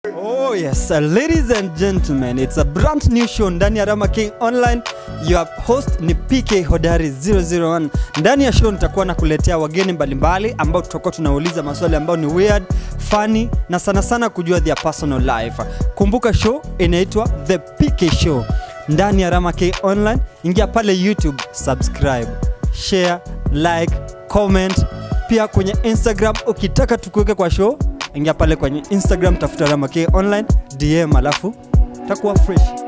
Oh yes, uh, ladies and gentlemen, it's a brand new show ndani ya Rama King Online. Your host ni PK Hodari 001. Ndani ya show nitakuwa nakuletea wageni mbalimbali ambao tutakuwa tunauliza maswali ambayo ni weird, funny na sana sana kujua their personal life. Kumbuka show inaitwa The PK Show ndani ya Rama King Online. Ingia pale YouTube, subscribe, share, like, comment. Pia kwenye Instagram ukitaka tukuweke kwa show ingia pale kwenye instagram tafuta ramake online dm alafu takuwa fresh